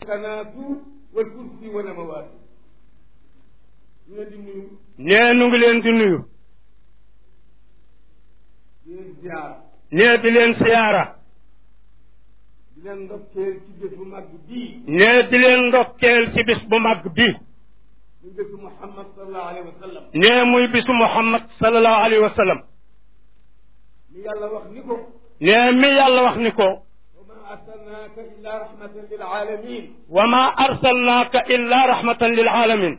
kanaatu wal kursi wa namawaatu ñu leen di nuyu nee nu ngi leen di nuyu di leen ziar nee di leen siyaara di leen ndokkeel ci bés bu mag bii nee di leen ndokkeel ci bis bu mag bi ñu bésu Muhammad sallallahu alayhi wa sallam nee muy bisu Muhammad sallallahu alayhi wa sallam mi yàlla wax ni ko nee mi yàlla wax ni ko wa ma arsalnaaka illa rahmatan lil alamin wa ma arsalnaaka illa rahmatan lil alamin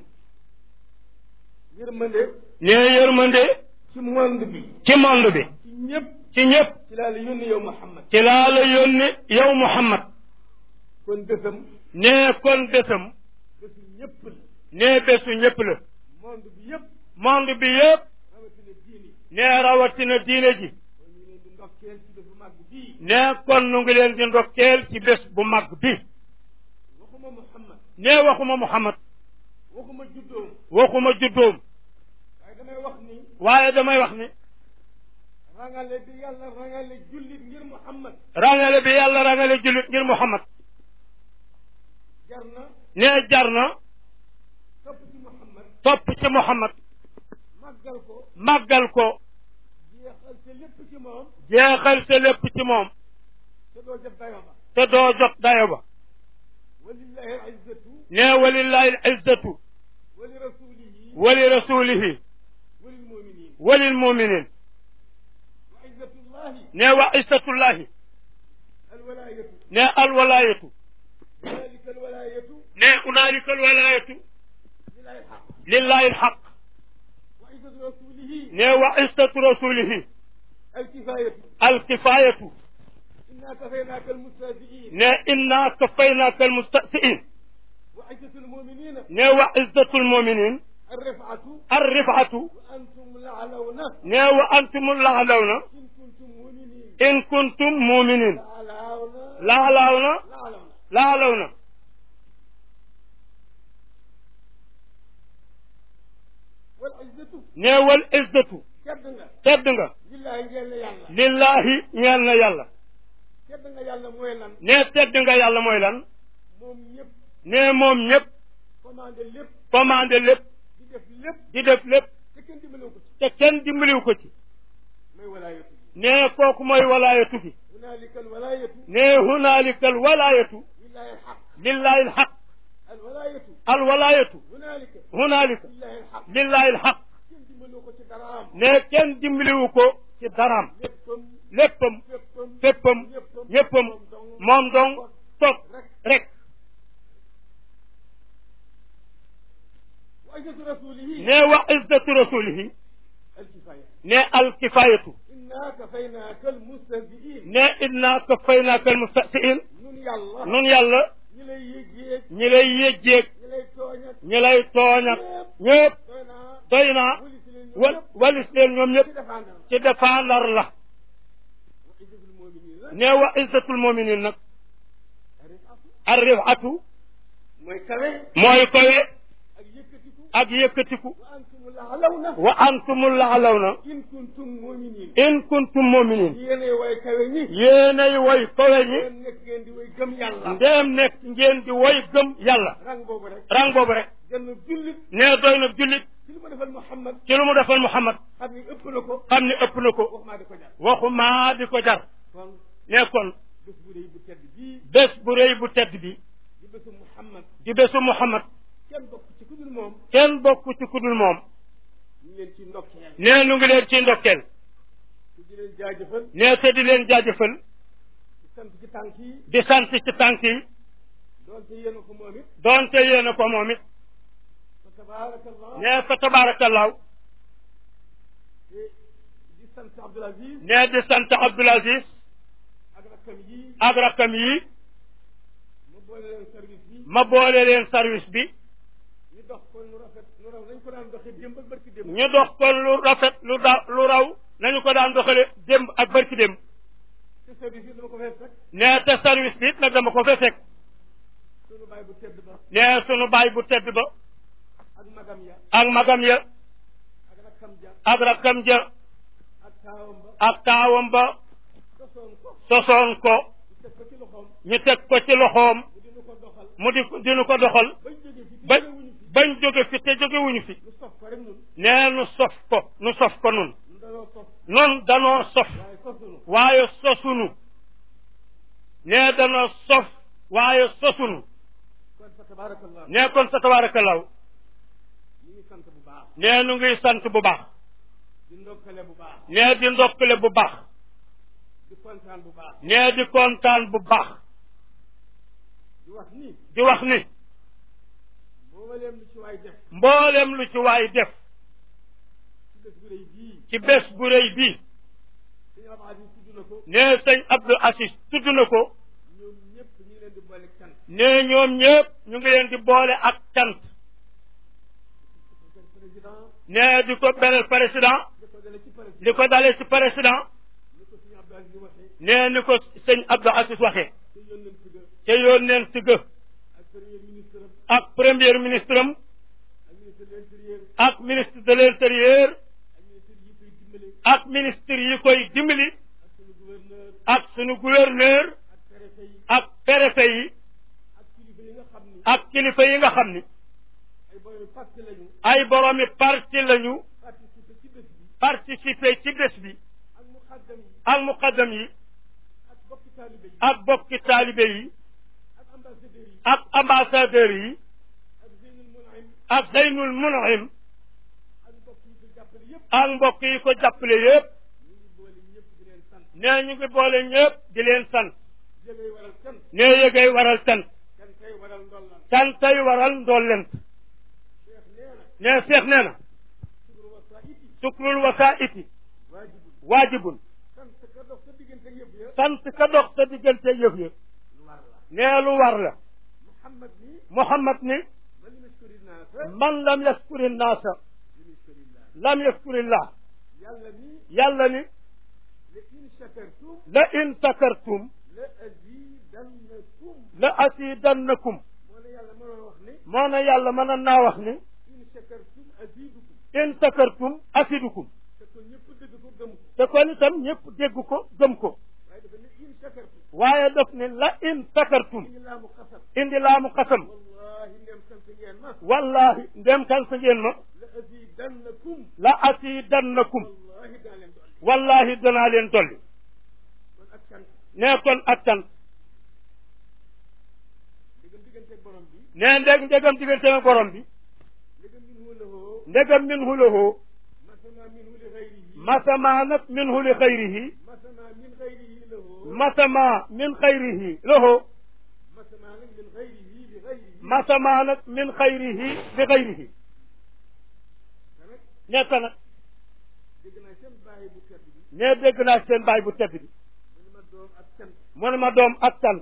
yërmande nee yërmande ci monde bi ci monde bi ci ñëpp ci ñëpp ci laa la yónni yow Muhammad ci laa la yónni yow Muhammad kon bésam nee kon bésam bésu ñëpp la nee bésu ñëpp la monde bi yëpp monde bi yëpp rawatina diini nee rawatina diine ji kon ñu leen di ndokkeel ci bés bu mag bii nee kon nu ngi leen di ndokkeel ci bés bu mag bi waxuma Muhammad nee waxuma Muhammad waxuma juddoom waxuma juddoom waaye damay wax ni waaye damay wax ni rangale bi yàlla rangale jullit ngir Muhammad rangale bi yàlla rangale jullit ngir Muhammad jar na nee jar na topp ci Muhammad topp ci Muhammad màggal ko màggal ko jeexal te lépp ci moom jeexal sa lépp ci moom te doo jot dayo ba te doo jot dayo ba walillahi al izzatu nee walillahi al izzatu wa li rasulihi wali rasulihi wa lil muminin walil muminin wa izzatullahi nee wa izzatullahi al walayatu nee alwalayatu ذلك الولاية nee unaalika alwalayatu لله الحق lillahi alxaq وعزة رسوله nee wa izzatu rasulihi الكفاية alkifayatu إنا كفيناك المستهزئين nee inna kafaynaaka almustasiin وعزة المؤمنين nee wa izzatu almuminin الرفعة arrifatu وأنتم الأعلون nee wa antum laalawna إن كنتم مؤمنين in kuntum muminin الأعلون laalawna الأعلون laalawna والعزة nee wal izzatu كدنا tedd nga لله جل يلا lillahi ñeel na yàlla كدنا يلا مويلا nee tedd nga yàlla mooy lan موم يب nee moom ñëpp commandé lépp commandé lépp di def lépp di def lépp te kenn dimbalewu ko ci te kenn dimbaliw ko ci mooy walaayatu nee kooku mooy walaayatu gi hunaalika alwalaayatu nee hunaalika al walaayatu lillahi alxaq lillahi alxaq alwalaayatu al walaayatu hunaalika hunaalika lillahi alxaq lillahi alxaq kenn dimbalewu ko ci dara am nee kenn dimbaliwu ko ci daraam léppam léppam féppam féppam ñéppam moom dong toog rek wa izzatu rasulihi nee wa izzatu rasulihi alkifaya nee alkifayatu inna kafaynaaka almustahziin nee inna kafaynaaka almustasiin nun yàlla nun yàlla ñi lay yëg-yéeg ñi lay yëjjeeg ñi lay tooñ ak ñi lay tooñ ak ñëpp doy naa doy naa wuli si leen wal walis leen ñoom ñëpp ci défendre ci défendre la wa izzatul mu'minin la nee wa izzatul muminin nag arifatu arrifatu mooy kawe mooy kowe ak yëkkatiku ak yëkkatiku wa antum la'lawna wa antumul laalawna in kuntum mu'minin in kuntum muminin yéenay way kawe ñi yéenay woy kowe ñi yéen nekk ngeen di way gëm yàlla ndeem nekk ngeen di woy gëm yàlla rang boobu rek rang boobu rek gën a jullit nee doy na jullit ci li ma defal Muhammad ci lu mu defal Muhammad xam ni ëpp na ko xam ni ëpp na ko wax maa di ko jar waxumaa di ko jar kon nee kon bés bu rëy bu tedd bii bés bu rëy bu tedd bi di bésu Muhammad di bésu Muhammad kenn bokk ci ku dul moom kenn bokk ci ku dul moom ñu ngi leen ci ndokkeel nee nu ngi leen ci ndokkeel te di leen jaajëfal nee te di leen jaajëfal di sant ci tànk yi di sant ci tànk yi doonte yéen a ko moom it doonte yéen a ko moom it fa tabaarakallah nee fa tabaarakallaahu te di sant Abdoul Aziz nee di sant Abdoul Aziz ak rakkam yi ak rakkam yi ma boole leen service bi ma boole leen service bi ñu dox ko nu rafet nu raw nañ ko daan doxee démb ak barki démb ñu dox kon lu rafet lu da lu raw nañu ko daan doxale démb ak barki démb te service yi dama ko fay fekk nee te service bi it nag dama ko fa fekk sunu baay bu tedd ba nee sunu baay bu tedd ba ak magam ya ak magam ya ak rakkam ja ak rakkam ja ak taawam ba ak taawam ba sosoon ko sosoon ko ñu teg ko ci loxoom ñu teg ko ci loxoom mu di dinu ko doxal mu di dinu ko doxal bañ jógee fi ba jógewuñu fi bañ jóge fi te jógewuñu fi lu sof ko rek ñun nee nu sof ko nu sof ko nun ñu danoo sof nun danoo sof waaye sosunu waaye sosunu nee danoo sof waaye sosunu kon fa tabarakallah nee kon sa tabaarakallaahu ñu ngi sant bu baax nee nu ngi sant bu baax di ndokkale bu baax nee di ndokkale bu baax di kontaan bu baax nee di kontaan bu baax di wax ni di wax ni mbooleem lu ci waay def mboolem lu ci waay def ci bés bu rëy bii ci bés bu rëy bii suñu Abdou Aziz tudd na ko nee sëñ Abdou Assis tudd na ko ñoom ñëpp ñu ngi leen di boole cant nee ñoom ñëpp ñu ngi leen di boole ak cant président nee di ko beral président di ko dale ci président di ko dalee ci président ni ko suñu Abdou Aziz waxee nee ni ko sëñ Abdou Assis waxee te yoon nañ ci ga ca yónneen si gë ak premier ministre am ak premier ministre am ak ministre de l'intérieur ak ministre de l'intérieur ak ministre yi koy dimbali ak ministre yi koy dimbali ak suñu gouverneur ak sunu gouverneur ak préfet ak préfet yi yi ak kilifa yi nga xam ni ak kilifa yi nga xam ni ay borom parti lañu ay boroomi parti lañu participer ci bés bi participer ci bés bi ak muqaddam yi ak muqaddam yi ak bokki taalibe yi ak bokki taalibe yi ak ambassadeurs yi ak ambassadeur yi ak Zeynul Munaim ak Zeynul Munahim ak mbokk yi ko jàppale yëpp ak mbokk yi ko jàppale yépp ñu ngi boole ñëpp di leen sant nee ñu ngi boole ñëpp di leen sant jëgay waral sant nee yëgay waral sant kan tey waral ndollan cantay waral ndollent Cheikh nee na nee seex nee na sukru wasaiti sukrul wasaiti waajibul waajibun sant ka dox sa diggante yëpp ya sant ka dox sa diggante yëf ya lu war la nee lu war la Muhammad ni Muhammad ni man yashkuri naasa man lam yaskuri naasa yashkurillah lam yaskurillah yàlla ni yàlla ni la in shakartum la in sakartum la azidannakum la asidannakum moo ne yàlla mënoon wax ni moo na yàlla mën naa wax ni in shakartum azidukum in sakartum asidukum te ko ñëpp dëgg ko gëm ko te kon itam ñëpp dégg ko gëm ko waaye dafa ne in shakartum waaye daf ni la in sakartum indi laa mu xasam indi laamu xasam wallahi ndem sant ngeen ma wallahi ndem kan sa ngeen ma la azidannakum la asidannakum wallahi daa leen dolli wallahi danaa leen dolli kon ak cant nee kon ak tan diggam digganteeg borom bi nee ndeg ndegam diggante ak borom bi diggam min hu lahu ndegam minhu lahu masama minhu li xayrihi masama nag minhu li xayrihi masama min xayrihi lahu masama min xayrihi lahu masama nag min xayrihi li xayrihi masama nag min xayrihi li xayrihi te nag nekk nag dégg naa seen bàyyi bu tedd bi nee dégg naa seen baay bu tedd bi mu ne ma doom ak cant mu ne ma doom ak tan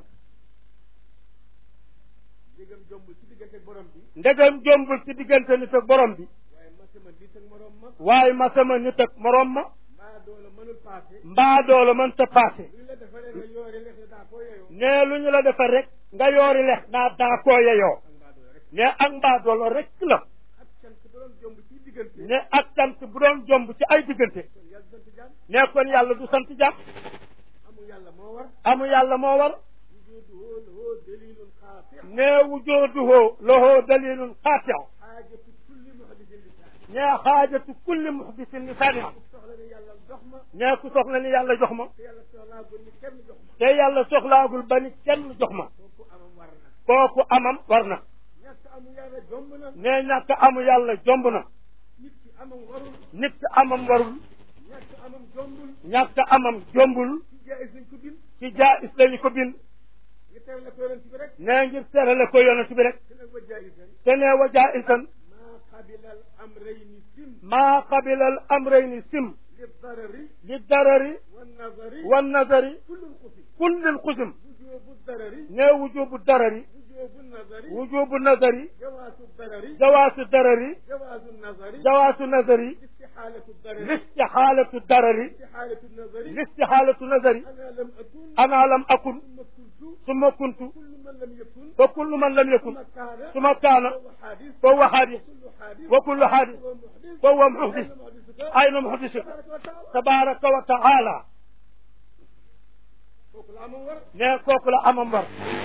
diggam jomb ci digganteeg borom bi ndegam jombul ci diggante nit ak borom bi waaye masama nit ak morom ma waaye masama nit ak morom ma mbaa doola mënul paase mbaa doola mënta paase lu la defaree nga yoore lex ne daa koo yeyoo nee lu ñu la defal rek nga yoori lex naa daa koo yeyoo ak mbaa doola rek ne ak mbaa doola rek la ak cant bu doon jomb ci diggante ne ak sant bu doon jomb ci ay diggante kon yàlla sant jàmm ne kon yàlla du sant jàmm amul yàlla moo war amu yàlla moo war wujuduhu lahu dalilun xaati ne wujooduhu lahu dalilun xaatiu xaajatu kulli muhdisin lisaan ne xaajatu kulli muhdisin lisaanin soxla ne yàlla jox ma ne ku soxla ni yàlla jox ma te yàlla soxlaa gu ni kenn jox ma te yàlla soxlaagul ba ni kenn jox ma kooku amam war na kooku amam war na ñàkk amul yàlla jomb na ne ñàkk amu yàlla jomb na nit ki amam warul nit ki amam warul ñàkk amam jombul ñàkk amam jombul ci jaayis nañ ko bind ci jaayis lañu ko bind nga tere la ko yonent bi rek ne ngir terale ko yonent bi rek te nag wa jaayisan te ne wa jaa'isan maa qabilal amrayni sim maa qabila al amrayni sim li darari li darari wa nazari wa nazari kullun xusim kullil xusum wujubu darari ne wujubu darari wujubu nazari wujubu nazari jawaasu darari jawaasu darari jawaasu nazari jawaasu nazari istixaalatu darari listixaalatu darari istixaalatu nazari listixaalatu nazari ana lam akun ana lam akun summa kuntu summa kuntu kullu man lam yakun fa kullu man lam yakun summa kaana suma kaana فهو حادث fa huwa haadis كل حادث wa kullu haadis فهو fa محدث huwa muhdis أين ayna محدثك muhdisuk تبارك tabaraka وتعالى wa taala kooku la amoon war ne kooku la amam war bu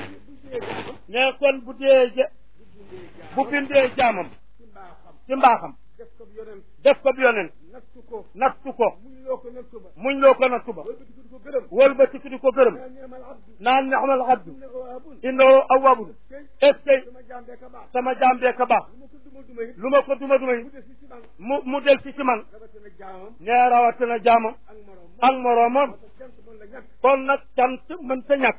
dee jaamam ne kon bu dee ja bu bu bindee bindee jaamam jaamam ci mbaaxam ci mbaaxam def ko yonent def ko yonent nattu ko nattu ko muñ loo ko nattu ba muñ loo ko nattu ba wëlbati ko di ko gërëm wëlbati di ko gërëm naa neemal abdu naan ni'mal abdu ne awaabun innahu awwabun tey est-ce que sama jaam bee ka baax sama jaam bee ka baax lu ma ko duma duma lu ma ko duma duma it yi mu des ci man mu mu del si ci man rawatina jaamam nee rawatina jaamam ak morom ak moroomam moo tax cant mën la ñàkk kon nag cant mën ta ñàkk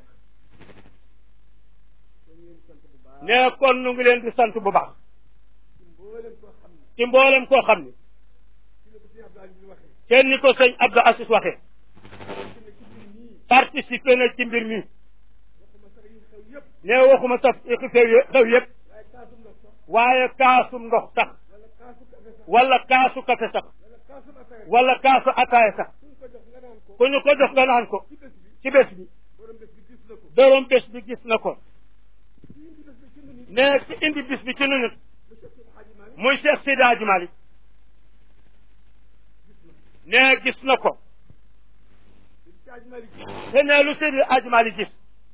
kon ngeen sant bu baax nee kon nu ngi leen di sant bu baax ci mboolem koo xam ne ci mboolem koo xam ne ci la ko si Abdou Aziz waxee kenn ni ko sëñ Abdou Assis waxee ci ne ci mbir nii participé na ci mbir mi waxuma sax yi xew yëpp nee waxuma sax xew yë- xew yëpp waaye kaasum ndox sax waaye kaasum ndox sax wala kaasu kafe sax wala kaasu kafe sax wala kaasum ataaya wala kaasu ataaya sax suñ ko jox nga naan ko ku ñu ko jox nga naan ko ci bés bi ci bés bi borom bés bi gis na ko borom bés bi gis na ko ci indi bés bi ci nu nit nee ci indi bis bi ci nu nit mu Cheikh Seydi Hadji Malick muy Cheikh Seydi Hadji Malick nee gis na ko Seydi Hadji Malick te nee lu Seydi Hadji Malick gis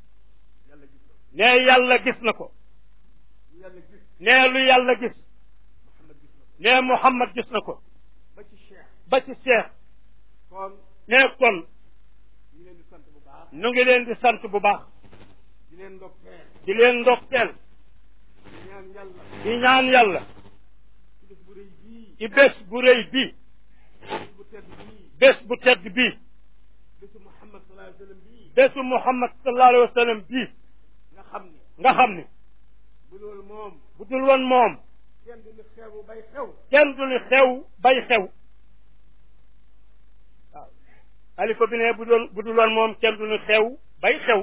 yàlla gis na ko nee yàlla gis lu yàlla gis nee lu yàlla gis Muhammad gis na ko nee Muhammad gis na ko ba ci Cheikh ba ci Cheikh kon nee kon ñu leen di sant bu baax nu ngi leen di sant bu baax di leen ndokkeel di leen ndokkeel di ñaan yàlla di ñaan yàlla ci bés bu rëy bii ci bés bu rëy bii bés bu tedd bii bés bu tedd bii bésu Muhammad sallallahu alayhi wa sallam bii bésu Muhammad sallallahu alayhi wa sallam bii nga xam ne nga xam ni bu loolu moom bu dul woon moom kenn du ni xewu bay xew kenn du ni xew bay xew waaw xalifa bi ne bu doon bu dul woon moom kenn du ni xew bay xew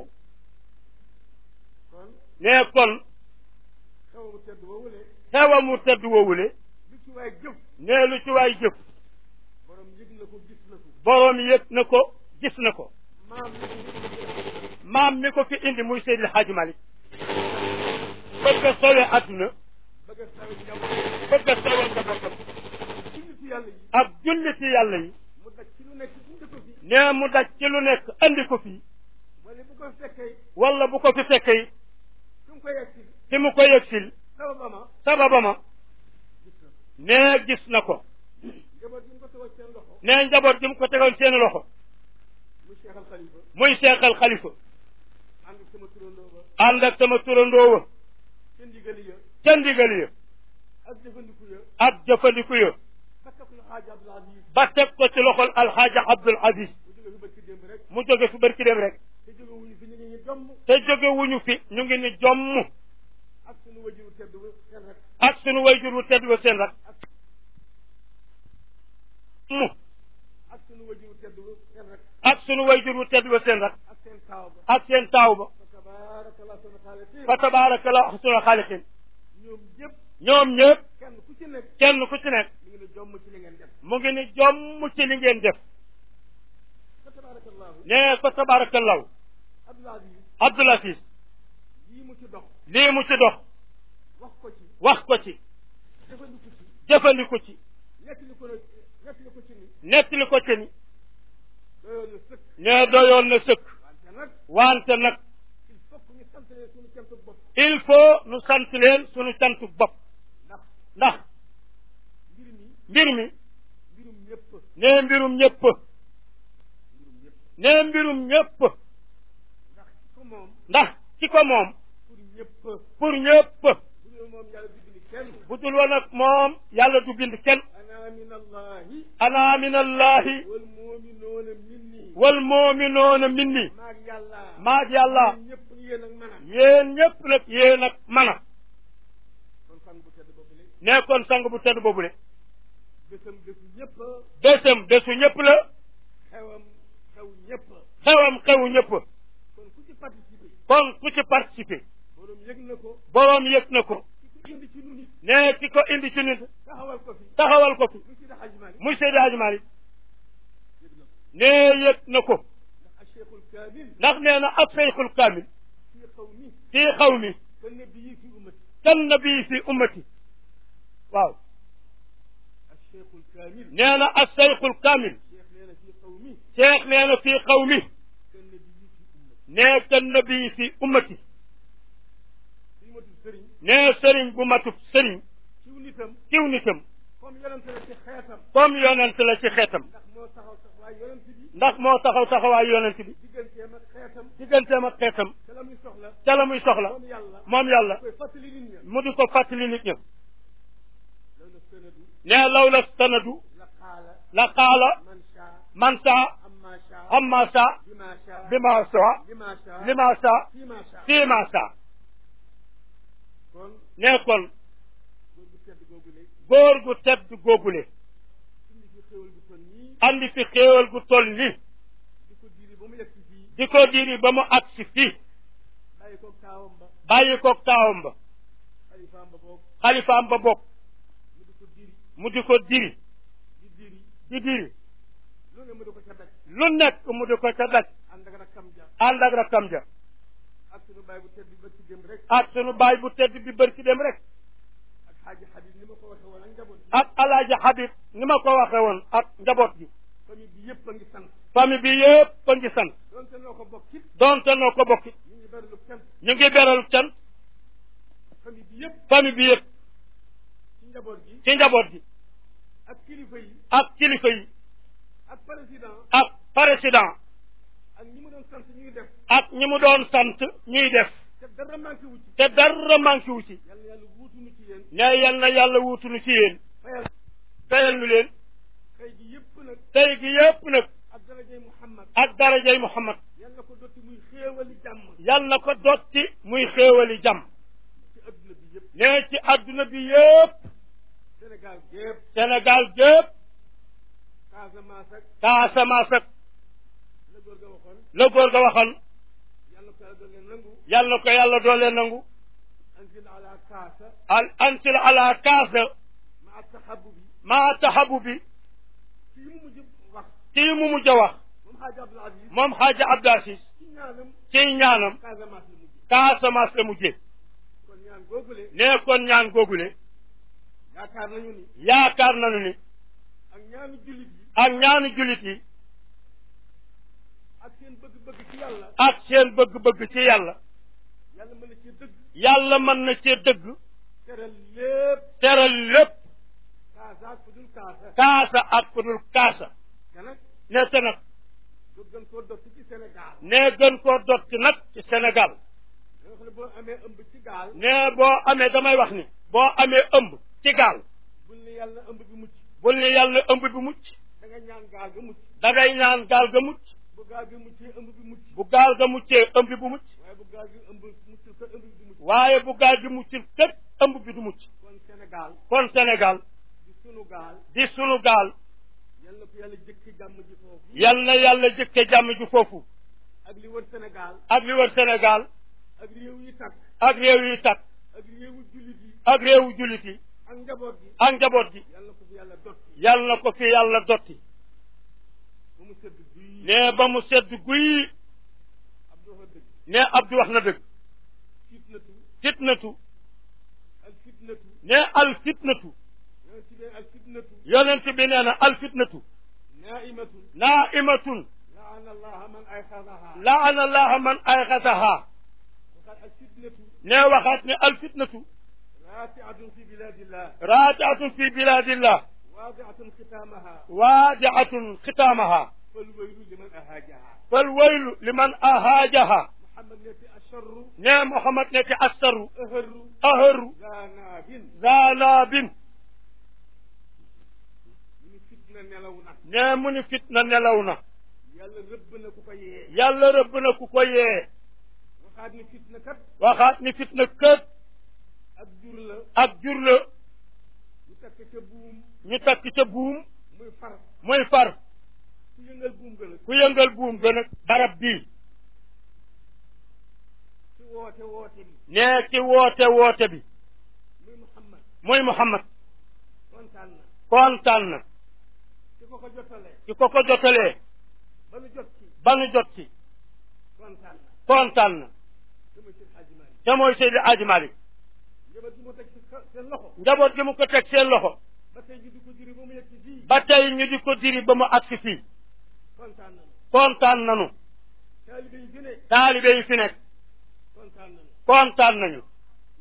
kon nee kon xew bu tedd woowule xewa mu tedd woowule lu ci waay jëf nee lu ci waay jëf borom yëg na ko gis na ko boroom yëg na ko gis na ko maam yi maam mi ko fi indi muy Seydil Hadji Malick bëgg a sowe adduna bëgg a sawe jaww bëgg a sowe njabootam ci nitu yàlla yi ak julliti yàlla yi mu daj ci lu nekk indi ko fi nee mu daj ci lu nekk andi ko fii wala bu ko fekkee wala bu ko fi fekkee su mu ko yegg si fi mu ko yëgsil sababama sababama gis na ko nee gis na ko njaboot yi mu ko tegoon seen loxo nee njaboot gi mu ko tegoon seen loxo mu Cheikh Al Khalifa muy seexal xalifa ànd ak sama turandoo ba ànd ak sama turandoo wa ca ndigali ya ca ndigal ya ak jëfandiku ya ak jëfandiku ya ba takk lu xaaja Abdul Aziz ba teg ko ci loxol alxaaja Abdul Aziz mu jóge fi barki démb rek mu jóge fi barki dem rek te jóge wuñu fi ñu ngi ñu domm te jóge wuñu fi ñu ngi ni jomm ak sunu wajuru tedd ba seen rek ak sunu wayjur wu tedd wa seen rak mu ak sunu wajuru tedd ba seen rek ak sunu wayjur wu tedd wa seen rak ak seen taaw ba ak seen taaw ba fa tabaarakallah sunu xaaliqiin fa tabaarakallah ahsanul xaaliqiin ñoom ñëpp ñoom ñëpp kenn ku ci nekk kenn ku ci nekk mi ngi ne jomm ci li ngeen def mu ngi ni jomm ci li ngeen def fa tabaarakallahu nee fa tabaarakallahu Abdul Aziz Abdul Aziz lii mu ci dox lii mu ci dox wax ko ci wax ko ci jëfandiku ci jëfandiku ci nettali ko nettali ko ci ni nettali ko ci ni doyoon na sëkk nee doyoon na sëkk wante nag wante nag il faut que ñu sant leen suñu cant bopp il faut nu sant leen sunu cantu bopp ndax ndax mbir mi mbir mi mbirum ñëpp nee mbirum ñëpp mbirum ñëpp nee mbirum ñëpp ndax ko moom ndax ci ko moom pour ñëpp pour ñëpp bu dul moom yàlla du bind kenn bu dul woon ak moom yàlla du bind kenn ana min allahi ana min allahi wal muminuuna minni wal muminuuna minni maag yàlla maag yàlla ñun ñëpp yéen ak man a yéen ñëpp nag yéen ak mana kon fan bu tedd boobu le nee kon sang bu tedd boobule bésam bésu ñëpp bésam bésu ñëpp la xewam xew ñëpp xewam xewu ñëpp kon ku ci participé kon ku ci participer borom yëg na ko boroom yëg na ko ki ko indi ci nu nit nee ki ko indi ci nit taxawal ko fi taxawal ko fi mu si daxaj mali muy Seydi Hadji Malick yëg na ko nee yëg na ko ndax a cheikhul kamil ndax nee na ab seyxul kaamil fii xaw mi fii xaw mi ka nabi yi fi ummati kan nabii fi ummati waaw a cheikhul kamil nee na ab seyxul kaamil cheikh nee na fii xaw mi cheikh nee na fii xaw mi ka nabi yi fi ummati nee kan nabii fi ummati sëriñ nee sëriñ bu matub sëriñ ciw nitam kiw nitam comme yonent la ci xeetam comme yonent la ci xeetam ndax moo taxaw sax waaye yonent bi ndax moo taxaw taxawaay yonent bi digganteem ak xeetam digganteem ak xeetam te la muy soxla ca la muy soxla moom yàlla moom yàlla koy fàttali nit ña mu di ko fàttali nit ña loolu na sënadu nee law la sanadu la xaala la qaala man shaa man saa amma shaa amma saa bima shaa bima saa lima shaa lima saa fima shaa fiima saa kon nee kon góor gu tedd googu lay góor gu tedd góogule indi fi xéwal gu toll nii andi fi xéewal gu toll ni di ko diiri ba mu yegg si fii di ko diri ba mu agsi fii bàyyi ko taawam ba bàyyi koog taawam ba xalifaam ba boog xalifaam ba bokk mu di ko diri mu di ko diri di diri di diri lu ne mu di ko ca daj lu nekk mu di ko ca daj ànd ak rakkam ja ànd ak rakkam ja ak sunu baay bu tedd bi ba ci dem rek ak sunu baay bu tedd bi bër ci dem rek ak xaaji xabib ni ma ko waxee woon ak njaboot bi ak alaaji Habib ni ma ko waxe woon ak njaboot gi famille bi yëpp a ngi sant famille bi yëpp a ngi sant donte noo ko bokk it donte noo ko bokki ñu ngi bari lu cant ñu ngi beral cant famille bi yëpp famille bi yëpp ci njaboot gi ci njaboot gi ak kilifa yi ak kilifa yi ak président ak président ak ñi mu doon sant ñuy def ak ñi mu doon sant ñuy def te dara manqué wu ci te dara manqué wu ci yàlla yàlla wuutuñu ci yéen ne yal na yàlla wuutunu ci yéen fayal fayal nu leen xëy gi yëpp nag tey gi yëpp nag ak darajay Muhammad ak darajay Muhammad yàlla ko dotti muy xéewali jàmm yal na ko dotti muy xéewali jàmm ci adduna bi yëpp ne ci adduna bi yëpp Sénégal gépp Sénégal gépp Casamance ak Casamance ak la góor ga waxoon la góor ga waxoon yàlla ko yàlla doon leen nangu yal na ko yàlla doole nangu anzil ala kaasa al ansil ala kaasa ma tahabubi maa taxabu bi fii mu mujj wax kii mu mujj a wax moom xaaja Abdul Aziz moom xaaja Abdou Aziz ci ñaanam ci ñaanam Casamance la mujj Casamance la mujjee kon ñaan googule ne kon ñaan googule yaakaar nañu ni yaakaar nañu ni ak ñaanu jullit yi ak ñaanu jullit yi ak seen bëgg-bëgg ci yàlla ak seen bëgg-bëgg ci yàlla yàlla mën na ci dëgg yàlla mën na cee dëgg teral lépp teral lépp kaasa ak fu dul kaasa kaasa ak ku dul kaasa te nag ne te nag du gën koo dott ci Sénégal ne gën koo dotti nag ci Sénégal da nga xam ne boo amee ëmb ci gaal ne boo amee damay wax ni boo amee ëmb ci gaal bul ne yàlla ëmb bi mucc bul ni yàlla ëmb bi mucc da nga ñaan gaal ga mucc dangay ñaan gaal ga mucc bu gaal gi muccee ëmb bi mucc bu gaal ga muccee ëmb bi bu mucc waaye bu gaal gi ëmb muccul ko ëmb bi du mucc waaye bu gaal gi muccul kët ëmb bi du mucc kon Sénégal kon Sénégal di sunu gaal di sunu gaal yal na ko yàlla jëkk jàmm ji foofu yal na yàlla jëkke jàmm ju foofu ak li wër Sénégal ak li wër Sénégal ak réew yi takk ak réew yi takk ak réewu jullit yi ak réewu jullit yi ak njaboot gi ak njaboot gi yal na ko fi yàlla dotti yal na ko fi yàlla dotti ba mu sëdd bii ne ba mu sedd guy Abdou wax dëgg ne Abdou wax na dëgg fitnatu fitnatu al fitnatu ne al fitnatu yonent bi al fitnatu yonent bi nee na al fitnatu naimatun naimatun laana allaha man ayxadaha laana allaha man ayxasaha waxaat al fitnatu ne waxaat ne al fitnatu raatiatun fi biladillah raatiatun fi biladillah waadiatun xitaamaha waadiatun xitaamaha falwaylu liman ahaajaha fal waylu liman ahaajaha muhammad neti asharru ne Muhammad ne ci assaru aharru aharu zaanaabin zaanaabin ñu ni fitna nelaw na ne mu ni fitna nelaw na yàlla rëbb na ku ko yee yàlla rëbb na ku ko yee waxaat ni fitna kat waxaat ni fitna kët ak jur la ak jur la ñu takk ca buum ñu takk ca buum muy far muy far ku yëngal buum gën a ku yëngal buum gën a barab bii ci woote woote bi ne ki woote woote bi muy muhammad muy Muhammad kontaan na kontaan na ci ko ko jotalee ki ko ko jotalee ba nu jot ci ba nu jot ci kontaan na kontaan na dama ci xaaji Maalik te mooy Seydi Aji Malik njaboot gi mu teg ci sa- seen loxo njaboot gi mu ko teg seen loxo ba tey ji di ko juri ba mu yegg ci fii ba tey ñu di ko diri ba mu agsi fii kontaan nañu kontaan nanu taalibe yi fi ne taalibe yi fi nekk kontaan nañu kontaan nañu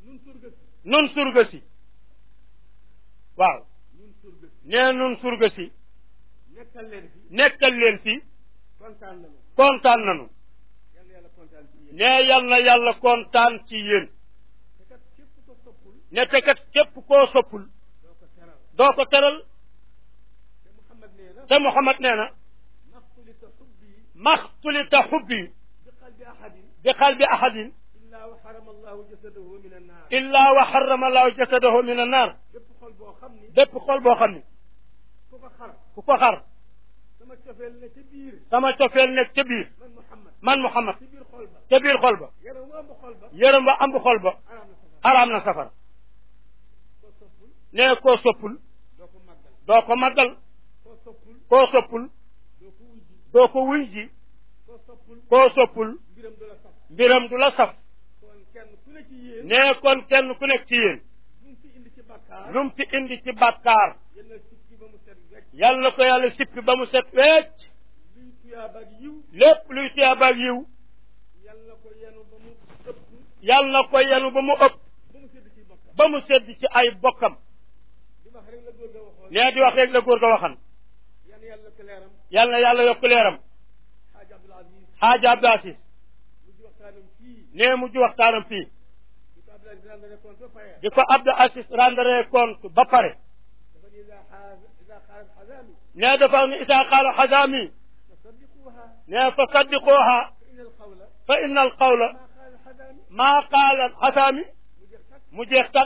ñun surga si nun surga si waaw ñun surga si nee nun surga si nekkal leen fi nekkal leen fi kontaan nañu kontaan nanu yal na yàlla kontaan ci yéen nee yal na yàlla kontaan ci yéen te kat képp ko soppul ne te kat képp koo soppul doo ko teral doo ko teral te Muhammad nee na te Muhammad nee na maxtulita xubbi maxtulita xubbi bi qalbi ahadin bi qalbi ahadin illa wa xarama allahu jasadahu min annaar illa wa xarama allahu jasadahu min annaar bépp xol boo xam ni bépp xol boo xam ni ku ko xar ku ko xar sama cofeel ne ca biir sama cofeel nekk ca biir man Muhammad man Muhammad ci biir xol ba ca biir xol ba yaram wu ëmb xol ba yërëm ba ambu xol ba araam na safara araam na safara koo soppul nee koo soppul doo ko màggal doo ko màggal koo soppul koo soppul doo ko wujji doo ko wuy ji koo soppul koo soppul mbiram du la saf mbiram du la saf kon kenn ku ne ci yéen nee kon kenn ku nekk ci yéen lu mu fi indi ci bàkkaar lu mu fi indi ci bàkkaar yéen a sikki ba mu set wecc yal na ko yàlla sippi ba mu set wecc luy tuyaaba ak yiw lépp luy tiyaabaak yiw yal na ko yenu ba mu ëpp yal na ko yenu ba mu ëpp ba mu sedd ci bokkam ba mu sedd ci ay bokkam di wax rek la góor ga waxoon nee di wax rek la góor ga waxan yan yàlla ko leeram yal na yàlla yokk leeram xaaj Abdul Aziz xaaja Abdou Aziz mu di waxtaanam fii nee mujj waxtaanam fii di ko Abdul Aziz rendre compte ba pare di ko Abdou Aziz rendre compte ba pare dafa ni ida xaaz ida xaalat xazaami nee dafa ni isaa qaala xazaami fasaddiquha nee fa saddiqooha fa inna alqawla fa inna al qawla maa qaala xazaami maa qaala xasaami mu jeex tak mu jeex tak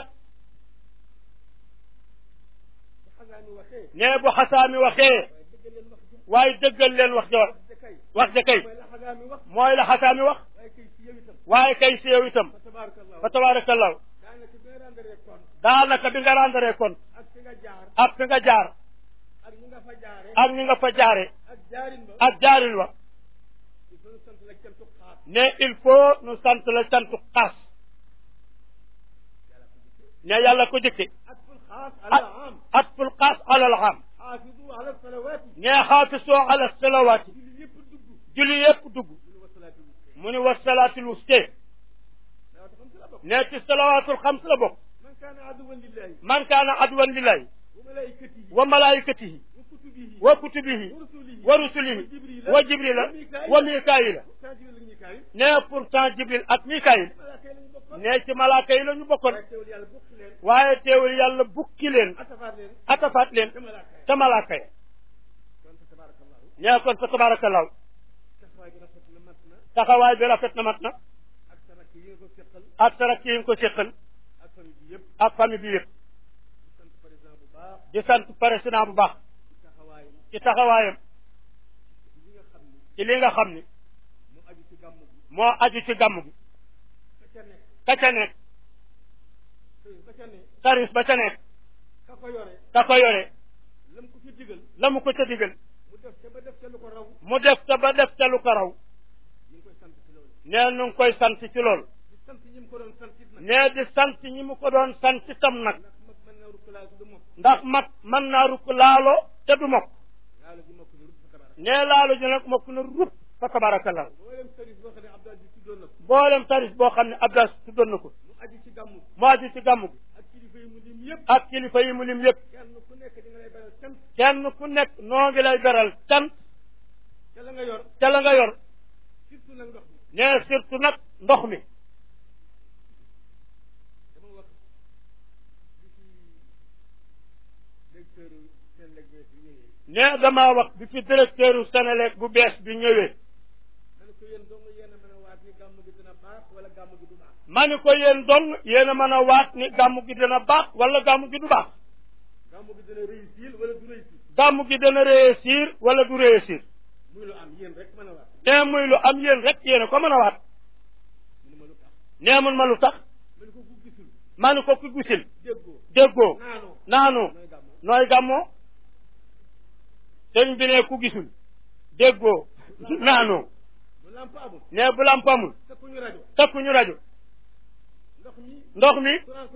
bu xazaami waxee nee bu xasaami waxee waaye dëggal leen wax ji waaye dëggal leen wax ja wax ja kay wax ja kay mooy la xazaami wax mooy la xasaami wax waaye kay ci yow itam waaye kay si yow itam fa tabarakallahu fa tabaarakallahu daanaka bi nga rendre compte daanaka bi nga rendre compte ak fi nga jaar ak fi nga jaar ak ñi nga fa jaare ak ni nga fa jaare ak jaarin ba ak jaarin wa il faut ñu sant la cantu xaas ne il faut nu sant la santu xaas ne yàlla ko jëkke atful xaas ala am atful xaas ala al am xaafidu ala salawaati ne xaafisoo ala salawaati julli yëpp dugg julli yépp dugg ñu wa salaatu wuste mu ni wa salaatul wuste salawaatu xam si la bokk ne ci salawaatul xams la bokk man kaana aduwan lillahi man kaana adwan lillahi wa malaikatihi wa malaikatihi wa kutubihi wa kutubihi wa rusulihi wa rusulihi wa jibrila wa mikaayila pourtant jibril ak mikaayil ne pourtant jibril ak mikaayil malaaka yi lañu bokkoon ne ci malaaka yi la ñu bokkoon waaye teewul yàlla bokk leen waaye teewul yàlla bukki leen atafaat leen atafaat leen te malaaka yi ca malaaka ya kon fa tabarakallahu ne kon fa tabarakallahu taxawaay bi rafet na mat na taxawaay bi rafet na mat na ak sa rakk yi nga ko seqal ak sa rakk yi nga ko séqal ak famille bi yëpp ak famille bi yëpp di sant président bu baax di sant président bu baax ci taxawaayam ci taxawaayam li nga xam ni ci li nga xam ni mu aju ci gàmm gi moo aju ci gàmm gi ka ca nekk ka ca nekk sëriñ ba ca nekk service ba ca nekk ka ko yore ka ko yore lam ko ci digal la mu ko ca digal mu def ca ba def ca lu ko raw mu def ca ba def ca lu ko raw ñu ngi koy sant ci loolu nee nu ngi koy sant ci loolu di sant ñi mu ko doon sant it nag nee di sant ñi mu ko doon sant itam nag ndax mag mën na rukkalaay du mokk ndax mag mën naa rukk laalo te du mokk yàlla ji mokk ni rub fa tabarak nee laalo ji nag mokk na rub fa tabarakallah boo leen service boo xam ne Abdou Aziz tuddoon na ko mboolem tarif boo xam ne Abdas tuddoon na ko mu aju ci gàmmu mu aju ci gàmm gi ak kilifa yi mu lim yëpp ak kilifa yi mu lim yëpp kenn ku nekk di nga lay beral cant kenn ku nekk noo ngi lay beral cant ca la nga yor ca la nga yor surtout nag ndox mi nee surtout nag ndox mi dama wax bi fi directeur seen léeg-léeg bi ñëwee nee damaa wax bi fi directeur u Senelec bu bees bi ñëwee ma ne ko yéen dong yéen a mën a waat ni gàmm gi dina baax wala gàmm gi du baax ma ni ko yéen dong yéen a mën a waat ni gàmm gi dina baax wala gàmm gi du baax gàmm gi dina réussir wala du réussir gàmm gi dana réussir wala du réussir muy lu am yéen rek mën a waat nee muy lu am yéen rek yéen a ko mën a waat mu ne ma lu tax nee mun ma lu tax ma ne ko ku gisul ma ni ko ku gisil déggoo déggoo naanoo naanu nooy gàmmoo nooy gàmmoo sëñ bi ne ku gisul déggoo naanu bu lamp amul ne bu lamp amul takkuñu rajo takkuñu rajo ndox mi ndox mi courant